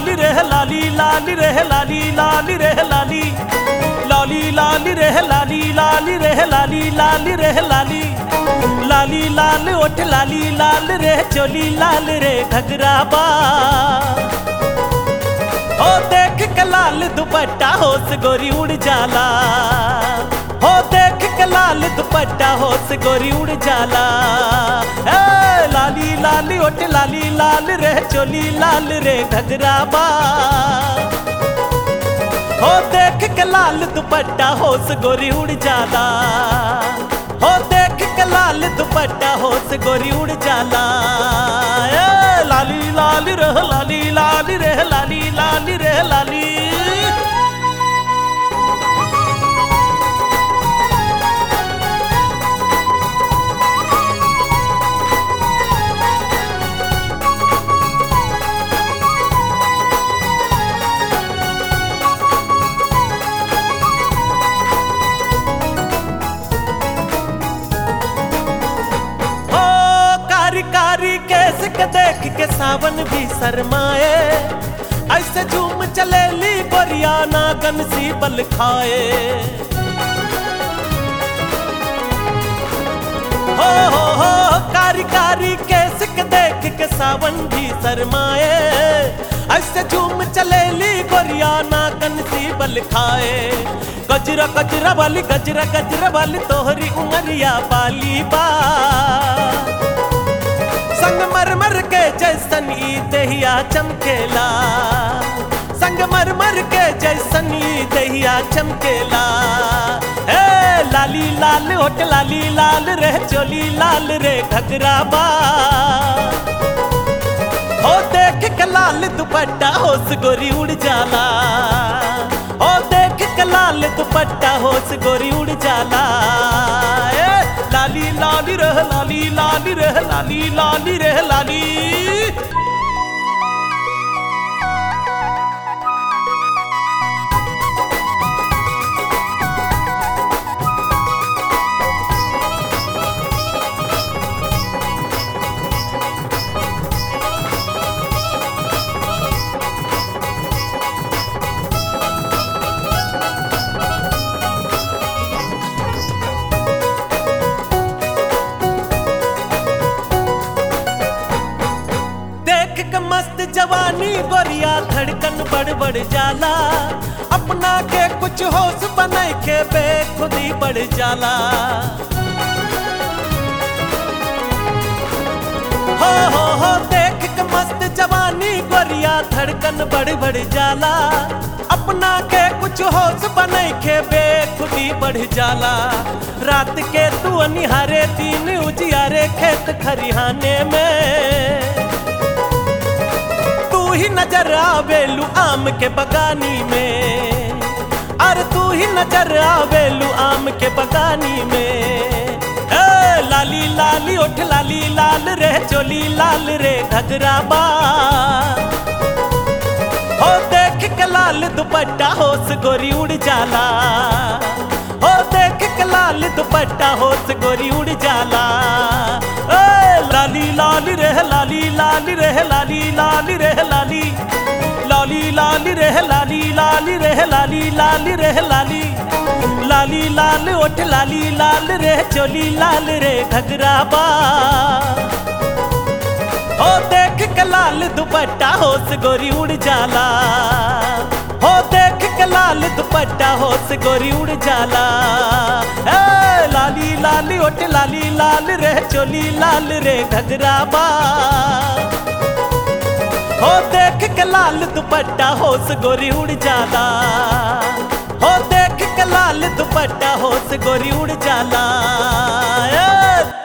लाली रे लाली लाली रे लाली लाली रे लाली लाली लाली रे लाली लाली रे लाली लाली रे लाली लाली लाल ओठ लाली लाल रे चोली लाल रे घगरा बा हो देख के लाल दुपट्टा होश गोरी उड़ जाला हो देख के लाल दुपट्टा होश गोरी उड़ जाला ए लाली लाली ओट लाली लाल रे चोली लाल रे घगरा बा हो देख के लाल दुपट्टा होश गोरी उड़ जाला हो देख के लाल दुपट्टा होश गोरी उड़ जाला ए लाली लाली रे लाली लाली रे लाली लाली रे लाली हो कारी कारी केस के देख के सावन भी शरमाए ऐसे झूम चलेली गोरिया नागन सी बल खाए हो हो हो कारी कारी केस के देख के सावन भी शरमाए ऐसे झूम चलेली गोरिया नागन सी बल खाए गजरा गजरा वाली गजरा गजरा वाली तोहरी उमरिया बाली बा संग मर मर के जैसन ई दहिया चमकेला संग मर मर के जैसन ई दहिया चमकेला ए लाली लाल होट लाली लाल रे चोली लाल रे घगरा बा हो देख के लाल दुपट्टा होश गोरी उड़ जाला हो देख के लाल दुपट्टा होश गोरी उड़ जाला ए लाली लाली रह लाली लाली रह लाली लाली रह लाली देख के मस्त जवानी गोरिया धड़कन बढ़ बढ़ जाला अपना के कुछ होश बनाए के बेखुदी बढ़ जाला हो हो हो देख के मस्त जवानी गोरिया धड़कन बढ़ बढ़ जाला अपना के कुछ होश बनाए के बेखुदी बढ़ जाला रात के तू निहारे दिन उजियारे खेत खरिहाने में तू ही नजर आवेलू आम के बगानी में अरे तू ही नजर आवेलू आम के बगानी में ए लाली लाली ओठ लाली लाल रे चोली लाल रे घगरा बा हो देख के लाल दुपट्टा होश गोरी उड़ जाला हो देख के लाल दुपट्टा होश गोरी उड़ जाला ए लाली लाली रे लाली लाली रे लाली लाली रे लाली लाली लाली रे लाली लाली रे लाली लाली रे लाली लाली लाल ओठ लाली लाल रे चोली लाल रे घगरा बा हो देख के लाल दुपट्टा होश गोरी उड़ जाला हो देख के लाल दुपट्टा होश गोरी उड़ जाला ए लाली लाली ओट लाली लाल रे चोली लाल रे घगरा बा हो देख के लाल दुपट्टा होश गोरी उड़ जाला हो देख के लाल दुपट्टा होश गोरी उड़ जाला ए